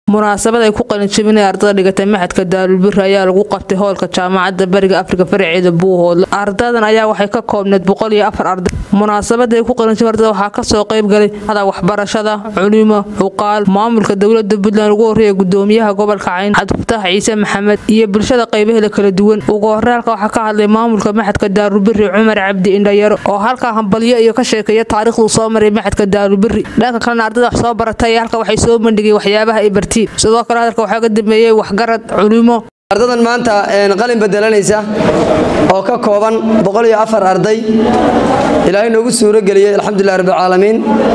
munaasabad ay ku qalinjabinay ardada dhigatay maxadka daalulbiri ayaa lagu qabtay hoolka jaamacadda bariga afrika faraceeda buuhoodle ardadan ayaa waxay ka koobneed boqol iyo afar arday munaasabada ay ku qalinjabin ardada waxaa kasoo qayb galay ada waxbarashada culimo cuqaal maamulka dowlada puntland ugu horreeya gudoomiyaha gobolka cayn cabdifataax ciise maxamed iyo bulshada qaybaheeda kala duwan ugu horey halka waxaa ka hadlay maamulka maxadka daalulbiri cumar cabdi indhayaro oo halkaa hambalyo iyo ka sheekeeya taariikhduu soo maray maxadka daalulbiri dhanka kalena ardada wax soo baratay halka waxay soo bandhigay waxyaabaha ay bartiin sidoo kale hadalka waxaa ka dambeeyey waxgarad culimo ardadan maanta qalin bedelanaysa oo ka kooban boqol iyo afar arday ilaahay noogu suuro geliyey alxamdulilah rabbilcaalamiin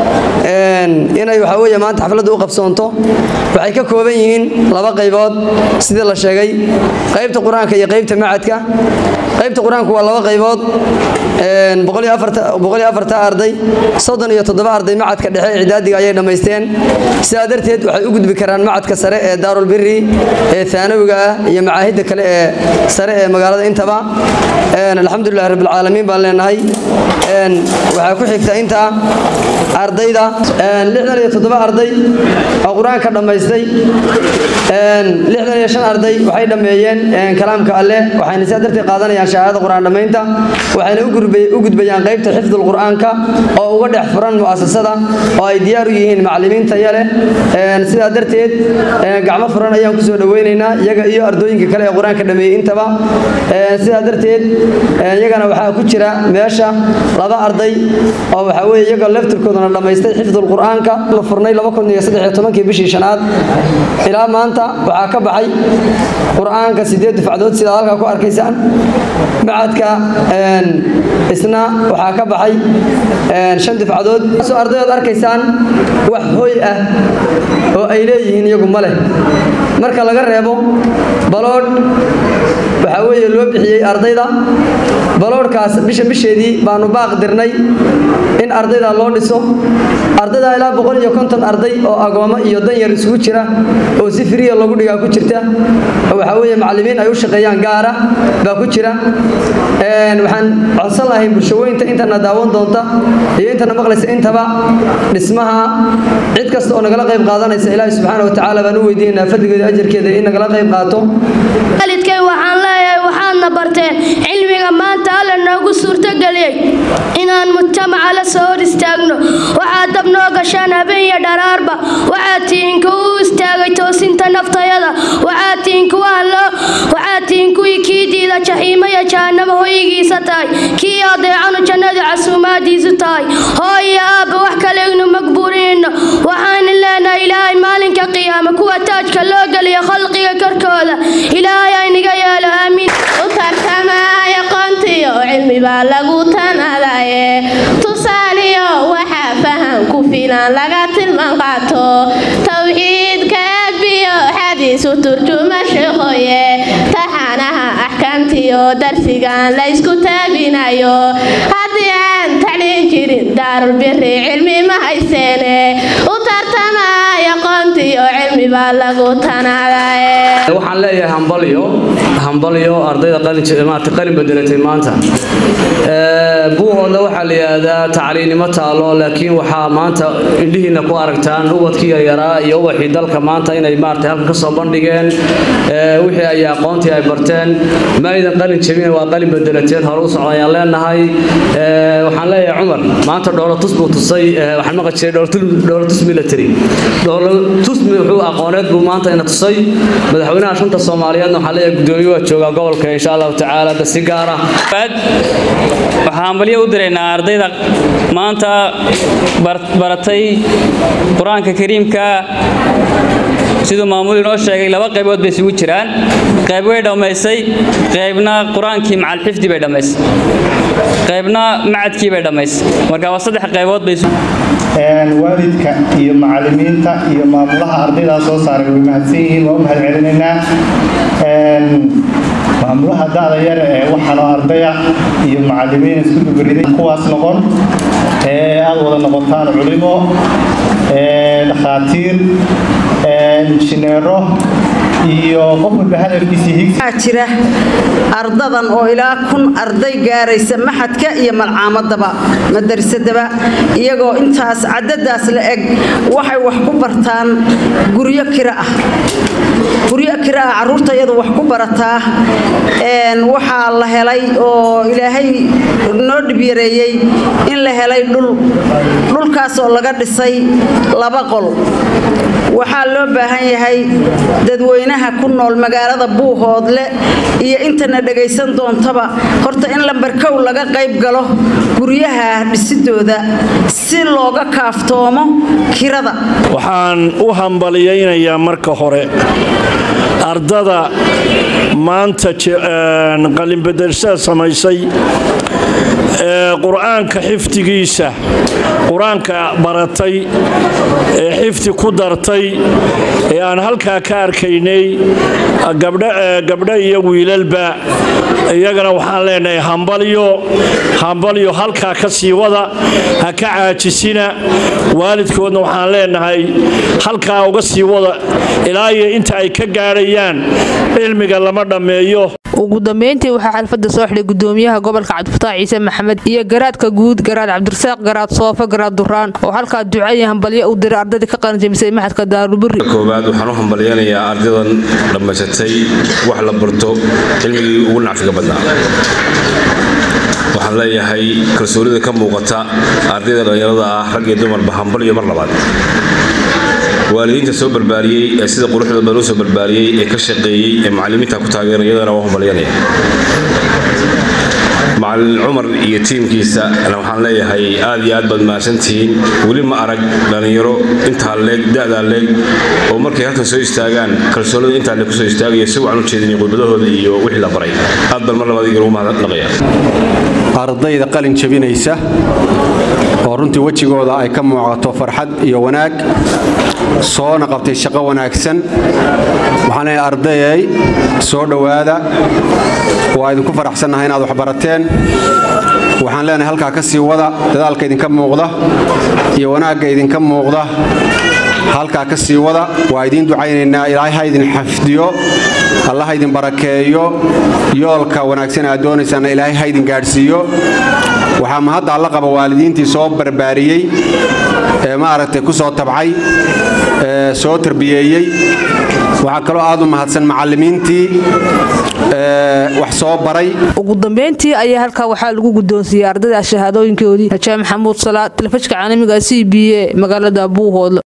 inay waxaa weeye maanta xafladda u qabsoonto waxay ka kooban yihiin laba qaybood sidii la sheegay qaybta qur-aanka iyo qaybta macadka qaybta qur-aanku waa laba qaybood boqol iyo afarta arday soddon iyo toddoba arday macadka dhexe icdaadiga ayay dhammaysteen sidaa darteed waxay u gudbi karaan macadka sare ee daarulbiri ee aanawiga ah iyo macaahidda kale ee sare ee magaalada intaba alxamdulilah rabbilcaalamiin baan leenahay waxaa ku xigta intaa ardayda lixdan iyo toddoba arday oo qur-aanka dhammaystay lixdan iyo shan arday waxay dhammeeyeen kalaamka alleh waxayna sidaa darteed qaadanayaan shahaadada qur-aan dhammaynta waxayna u gudbayaan qaybta xifdul qur-aanka oo uga dhex furan mu'asasada oo ay diyaar u yihiin macallimiin taya leh sidaa darteed gacmo furan ayaan kusoo dhoweynaynaa iyaga iyo ardooyinka kale ee qur-aanka dhameeyey intaba sidaa darteed iyagana waxaa ku jira meesha laba arday oo waxaa weye iyagoo laftirkoodana dhammaystay xifdul qur-aanka la furnay kii bishii shanaad ilaa maanta waxaa ka baxay qur-aanka sideed dufacdood sidaad halkaa ku arkaysaan macadka isna waxaa ka baxay shan dufcadood soo ardayood arkaysaan wax hoy ah oo ay leeyihiin iyagu ma leh marka laga reebo baloodh waxaa weeye loo bixiyey ardayda baloodhkaas bisha bisheedii baanu baaq dirnay in ardayda loo dhiso ardayda ilaa boqol iyo konton arday oo agoommo iyo danyar isugu jira oo si firiya lagu dhigaa ku jirta oo waxaa weeye macallimiin ay u shaqeeyaan gaara baa ku jira waxaan codsan lahay bulshawooyinta intana daawan doonta iyo intana maqlaysa intaba dhismaha cid kasta oo nagala qayb qaadanaysa ilaahi subxaana watacaala baan u weydiinaynaa fadligeeda ajarkeeda in nagala qayb qaato waalidkay waxaan leeyahay waxaadna barteen cilmiga maanta alla noogu suurtogeliyey inaan mujtamaca la soo hor istaagno waxaad dab noo gashaan habeen iyo dharaarba waxaad tihiin kuwa u istaagay toosinta naftayada waxaad tihiin kuwaanloo waxaad tihiin kuwii kii diida jaxiimaya jahannamo hoygiisa tahay kii adeecanu jannada casuumaadiisu tahay hooyo aabba wax kalegnu magbuurinayno waxaanan leenahay ilaahay maalinka qiyaama kuwa taajka loo geliyo khalqiga korkooda ilaahay ayniga yeelo aamiin u tartamaya qoontiyo cilmi baa lagu tanadaye tusaaliyo waxaa faham ku filan laga tilmaan qaato towxiidka adbiyo xadiisu turjuma sheekoye taxanaha axkaamtiyo darsigan la ysku taabinayo haddii aan tacliin jirin daarulbiri cilmi ma hayseene u tartamaya qoontiyo cilmi baa lagu tanadaye waxaan leeyahay hambalyo hambalyo ardayda qalinmaarta qalin bedelatay maanta buuhoodna waxaa la yidhaahdaa tacliinnimo taalo laakiin waxaa maanta indhihiina ku aragtaan ubadkii yaryaraa iyo ubaxii dalka maanta inay maarata halkan ka soo bandhigeen wixii ay aqoontii ay barteen ma aydan qalin jabin waa qalin bedelateen hore u socda ayaan leenahay waxaan leeyahay cumar maanta dhoolatus buu tusay waxaan maqli jiray dhoolatus military dhoolatus wuxuu aqooneed buu maanta ina tusay madaxweynaha shanta soomaaliyeedna waxaa leeyahay gudoomiye waa joogaa gobolka insha allahu tacaala da si gaara waxaan hambalyo u diraynaa ardayda maanta baratay qur-aanka kariimka siduu maamul inoo sheegay laba qaybood bay isugu jiraan qayb way dhammaysay qaybna qur-aankii macalxifdi bay dhammaysay qaybna macadkii bay dhammaysay marka waa saddex qaybood bay waalidka iyo macallimiinta iyo maamulaha ardaydaa soo saaray way mahadsan yihiin waa u mahad celinaynaa maamulaha da'da yar ee waxaanoo ardaya iyo macallimiin isku dubariday kuwaas noqon ee aad wada noqotaan culimo dhakhaatiir injineero iyo qof walba hadafkiisii higsi waxaa jira ardadan oo ilaa kun arday gaaraysa maxadka iyo malcaamadaba madarisadaba iyagoo intaas cadadaas la eg waxay wax ku bartaan guryo kira ah guryo kira ah caruurta iyadu wax ku barataa waxaa la helay oo ilaahay noo dhibyareeyey in la helay dhul dhulkaas oo laga dhisay laba qol waxaa loo baahan yahay dadweynaha ku nool magaalada buuhoodle iyo intana dhagaysan doontaba horta in lambarkow laga qayb galo guryaha dhisidooda si looga kaaftoomo kirada waxaan u hambaliyaynayaa marka hore ardada maanta qalinbedelshada samaysay ee qur-aanka xifdigiisa qur-aanka baratay ee xifdi ku dartay ee aan halkaa ka arkaynay gabdho iyo wiilalba iyagana waxaan leenahay hambalyo hambalyo halkaa ka sii wada ha ka caajisina waalidkoodna waxaan leenahay halkaa uga sii wada ilaa iyo inta ay ka gaadhayaan cilmiga lama dhammeeyo ugu dambeyntii waxaa xalfadda soo xidhay gudoomiyaha gobolka cabdifataax ciise maxamed iyo garaadka guud garaad cabdirasaaq garaad soofa garaad duraan oo halkaa ducaya hambalyo u diray ardadii ka qalanjamisay maxadka daarulburi koowaad waxaan u hambalyanayaa ardadan dhammaysatay wax la barto cilmigii ugu nacfiga badnaa waxaan leeyahay kalsoonida ka muuqata ardayda dhallinyarada ah rag iyo dumarba hambalyo mar labaad waalidiinta soo barbaariyey ee sida quruxda badan u soo barbaariyey ee ka shaqeeyey ee macallimiinta ku taageeran iyadana waa hambalyanaya macallin cumar iyo tiimkiisa waxaan leeyahay aad iyo aad baad mahadsantihiin weli ma arag dhallinyaro intaa leeg da'daa leeg oo markay halkan soo istaagaan kalsoonida intaa leeg kusoo istaagaya si wacan u jeedinay khudbadahooda iyo wixii la baray aad baan mar labaad iga ugu mahadnaqaya ardayda qalin jabinaysa oo runtii wejigooda ay ka muuqato farxad iyo wanaag soona qabtay shaqo wanaagsan waxaan leeyahay ardayay soo dhowaada waa idinku faraxsannahay inaad wax barateen waxaan leenahay halkaa ka sii wada dadaalka idinka muuqda iyo wanaagga idinka muuqda halkaa ka sii wada waa idiin ducaynaynaa ilaahay ha idin xafdiyo allah ha idin barakeeyo yoolka wanaagsan aad doonaysaanna ilaahay ha idin gaadhsiiyo waxaa mahadda alla qaba waalidiintii soo barbaariyey ee maaragtay ku soo tabcay ee soo tarbiyeeyey waxaa kaloo aad u mahadsan macallimiintii wax soo baray ugu dambeyntii ayaa halkaa waxaa lagu guddoonsiiyey ardayda shahaadooyinkoodii rajaa maxamuud salaa telefishka caalamiga c b a magaalada buuhoodle